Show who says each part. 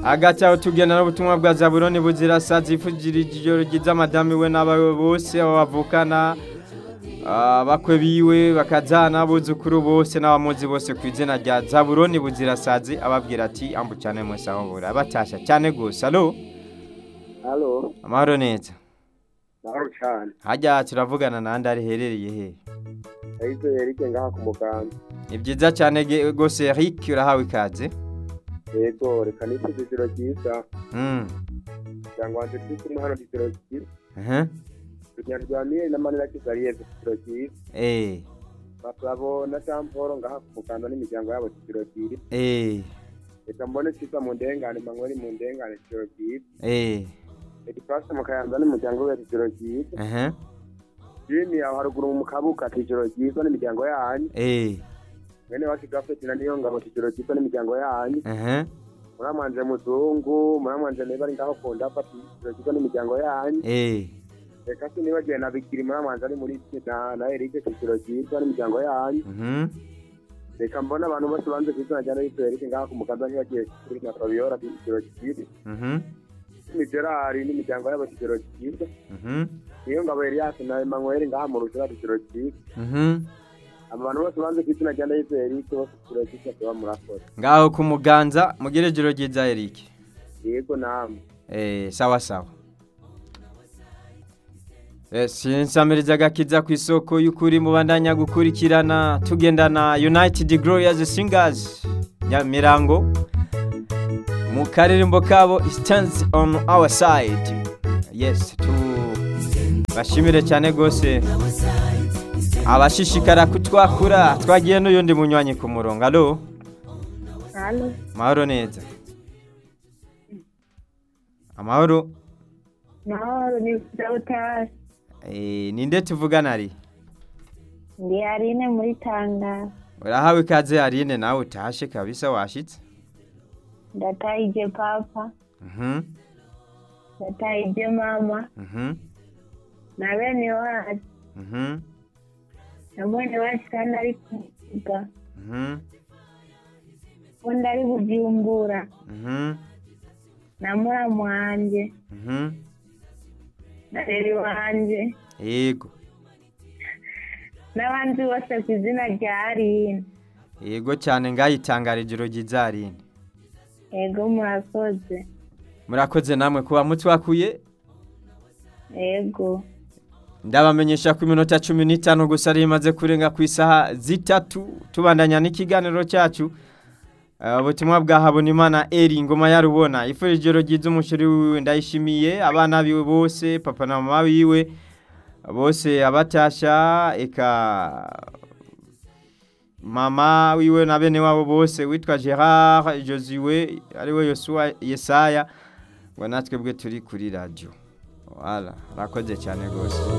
Speaker 1: hagati tugenda n'ubutumwa bwa zaburoni bugira sanze ivugira iryo rigize amadamu we n'abawe bose bavukana bakwe biwe bakajyana abuzukuru bose n'abamuzi bose ku izina rya zaburoni bugira sanze ababwira ati ambukirane munsi aho bura batasha cyane gusa alo
Speaker 2: halo
Speaker 1: amahoro neza
Speaker 2: mahoro cyane
Speaker 1: hajya turavugana n'andi ariherereye hehe
Speaker 2: ahitwa erike ngaha ku muganda
Speaker 1: ni byiza cyane rwose Eric urahawe ikaze
Speaker 2: yego reka nitwe igiciro cyiza
Speaker 1: Mm.
Speaker 2: cyangwa wanjye turi kumwe hano igiciro cyiza
Speaker 1: Aha.
Speaker 2: tunyarwaniye na manira kizariye igiciro cyiza
Speaker 1: Eh.
Speaker 2: bakabo na tamporo ngaha ku muganda n'imiryango yabo igiciro cyiza
Speaker 1: Eh.
Speaker 2: reka mbone cyiza mu ndengane manyweri mu ndengane igiciro cyiza
Speaker 1: Eh.
Speaker 2: reka ifashe mu kayanza n'imiryango we igiciro cyiza
Speaker 1: Aha.
Speaker 2: jini yawe haruguru mu kabuka igiciro cyiza n'imiryango yanyu
Speaker 1: Eh.
Speaker 2: mwene wacu gafeti na niyo ngabo igiciro cyiza n'imiryango yanyu
Speaker 1: Aha.
Speaker 2: muramanje muzungu muramanje niba ari ngaho ku ndapa igiciro cyiza n'imiryango yanyu
Speaker 1: Eh.
Speaker 2: reka se nibagiwe na bikiri muramanza ari muri na na erike ku kiciro cyiza n'imiryango yanyu
Speaker 1: Mhm.
Speaker 2: reka mbona abantu bose banze ku izina rya erike erike ngaho ku mukaza ntibagiwe kuri na fabiola ku kiciro cyiza
Speaker 1: Mhm.
Speaker 2: imigerari n'imiryango yabo ku kiciro cyiza
Speaker 1: Mhm.
Speaker 2: niyo ngabo elias na emmanuel ngaha mu rushira ku kiciro cyiza
Speaker 1: Mhm.
Speaker 2: aba bantu bose banze ku izina rya erike erike bose ku kiciro cyiza tuba murakora
Speaker 1: Ngaho ku muganza mugire jiro ryiza Eric.
Speaker 2: yego namwe
Speaker 1: Eh, sawa sawa. Eh, sinsamiriza agakiza ku isoko y'ukuri mubandanya gukurikirana tugendana United Glorious Singers ya Mirango mu karirimbo kabo stands on our side yes tu bashimire cyane rwose abashishikara kutwakura twagiye n'uyundi munywanyi ku murongo alo
Speaker 3: Halo,
Speaker 1: mahoro neza amahoro
Speaker 3: mahoro ni Dawutari.
Speaker 1: Eh, ninde tuvugana ari
Speaker 3: Ndi Arine muri Tanga.
Speaker 1: urahawe ikaze arine nawe utashe kabisa washitse
Speaker 3: Ndataije papa,
Speaker 1: Mhm,
Speaker 3: ndataije mama,
Speaker 1: mhm,
Speaker 3: na bene wacu.
Speaker 1: mhm,
Speaker 3: Na mwene wacu kandi ari kuvuga.
Speaker 1: mhm,
Speaker 3: Undi ari kubyumbura.
Speaker 1: mhm,
Speaker 3: Na muramu wanjye,
Speaker 1: mhm.
Speaker 3: na rero wanjye,
Speaker 1: yego
Speaker 3: n'abandi bose ku izina rya Arine.
Speaker 1: yego cyane ngayitangarije urugiza arine
Speaker 3: Ego murakoze.
Speaker 1: murakoze namwe kuba mutwakuye
Speaker 3: Ego.
Speaker 1: ndabamenyesha ko iminota cumi n'itanu gusa ari imaze kurenga ku isaha zitatu tubandanya n'ikiganiro cyacu Eh, ubutumwa bwa habonimana eri ngoma yarubona ifurije ryiza umushyiri wiwe ndayishimiye abana biwe bose papa na mama biwe bose abatasha eka mama wiwe na bene wabo bose witwa gerard josiwe ariwe yosuwa yesaya ngo natwebwe turi kuri radiyo wala urakoze cyane rwose